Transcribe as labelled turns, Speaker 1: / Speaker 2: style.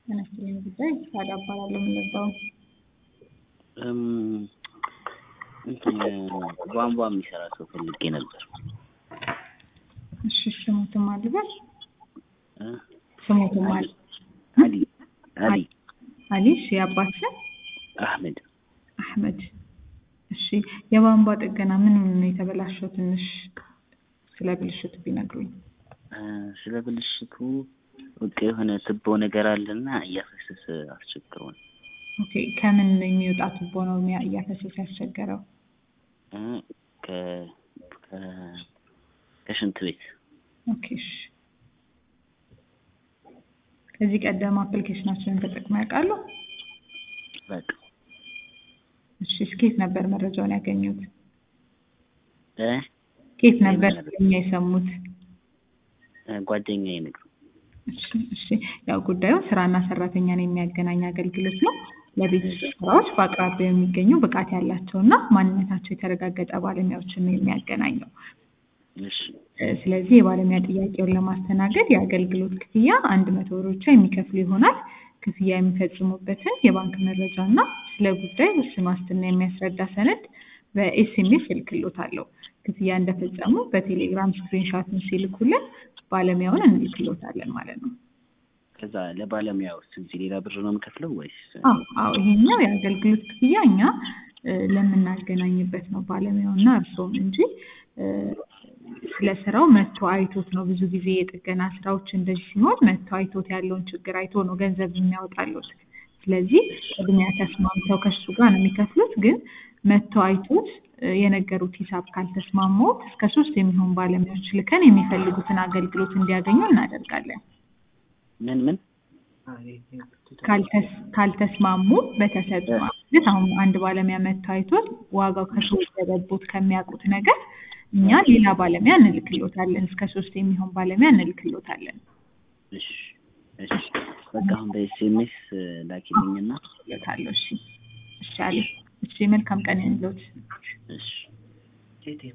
Speaker 1: ተነስተኝ ጉዳይ ሳዳ እባላለሁ የምንባው
Speaker 2: እም፣ እንትን ቧንቧ የሚሰራ ሰው ፈልጌ ነበር።
Speaker 1: እሺ ስሙትም አልበል
Speaker 2: እ?
Speaker 1: ስሙትም አል
Speaker 2: አሊ አሊ
Speaker 1: አሊ እሺ የአባት ስም
Speaker 2: አህመድ
Speaker 1: አህመድ እሺ የቧንቧ ጥገና ምን ነው የተበላሸው ትንሽ ስለ ብልሽቱ ቢነግሩኝ
Speaker 2: እ፣ ስለ ብልሽቱ በቃ የሆነ ትቦ ነገር አለና እያፈሰሰ አስቸግሮን
Speaker 1: ኦኬ ከምን የሚወጣ ቱቦ ነው የሚያ- እያፈሰሰ ያስቸገረው
Speaker 2: እ፣ ከ- ከ- ከሽንት ቤት
Speaker 1: ኦኬ እሺ ከዚህ ቀደም አፕሊኬሽናችንን ተጠቅመው ያውቃሉ
Speaker 2: በቃ
Speaker 1: እሺ እስኬት ነበር መረጃውን ያገኙት
Speaker 2: እ፣
Speaker 1: ኬት ነበር እኛ የሰሙት
Speaker 2: እ፣ ጓደኛዬ ነገር
Speaker 1: እሺ እሺ ያው ጉዳዩ ስራና ሰራተኛን የሚያገናኝ አገልግሎት ነው። ለቤት ውስጥ ስራዎች በአቅራቢያው የሚገኙ ብቃት ያላቸው እና ማንነታቸው የተረጋገጠ ባለሙያዎችን ነው የሚያገናኘው።
Speaker 2: እሺ
Speaker 1: እ፣ ስለዚህ የባለሙያ ጥያቄውን ለማስተናገድ የአገልግሎት ክፍያ አንድ መቶ ብር ብቻ የሚከፍሉ ይሆናል። ክፍያ የሚፈጽሙበትን የባንክ መረጃ እና ስለ ጉዳይ ውስን ዋስትና የሚያስረዳ ሰነድ በኤስኤምኤስ እልክሎታለሁ። ክፍያ እንደፈጸሙ በቴሌግራም ስክሪንሻቱን ሲልኩልን ባለሙያውን እንልክሎታለን ማለት ነው።
Speaker 2: ከዛ ለባለሙያው ስንት ሌላ ብር ነው የምከፍለው ወይስ
Speaker 1: አዎ አዎ ይሄኛው የአገልግሎት ክፍያ እኛ እ፣ ለምናገናኝበት ነው ባለሙያውና እርስዎም እንጂ እ፣ ስለ ስራው መጥቶ አይቶት ነው። ብዙ ጊዜ የጥገና ስራዎች እንደዚህ ሲሆን መጥቶ አይቶት ያለውን ችግር አይቶ ነው ገንዘብ የሚያወጣሉት። ስለዚህ ቅድሚያ ተስማምተው ከሱ ጋር ነው የሚከፍሉት። ግን መጥቶ አይቶት እ፣ የነገሩት ሂሳብ ካልተስማሙት እስከ ሶስት የሚሆን ባለሙያዎች ልከን የሚፈልጉትን አገልግሎት እንዲያገኙ እናደርጋለን።
Speaker 2: ምን ምን
Speaker 1: ካልተስ- ካልተስማሙ በተሰጡ ማለት አሁን አንድ ባለሙያ መጥቶ አይቶት ዋጋው ከሶስት ገበቦት ከሚያውቁት ነገር እኛ ሌላ ባለሙያ እንልክሎታለን። እስከ ሶስት የሚሆን ባለሙያ እንልክሎታለን።
Speaker 2: እሺ እሺ በቃ አሁን በኤስኤምኤስ ላኪልኝና
Speaker 1: ልታለሁ። እሺ እሺ አለ። እሺ መልካም ቀን ይሁንልዎት።
Speaker 2: እሺ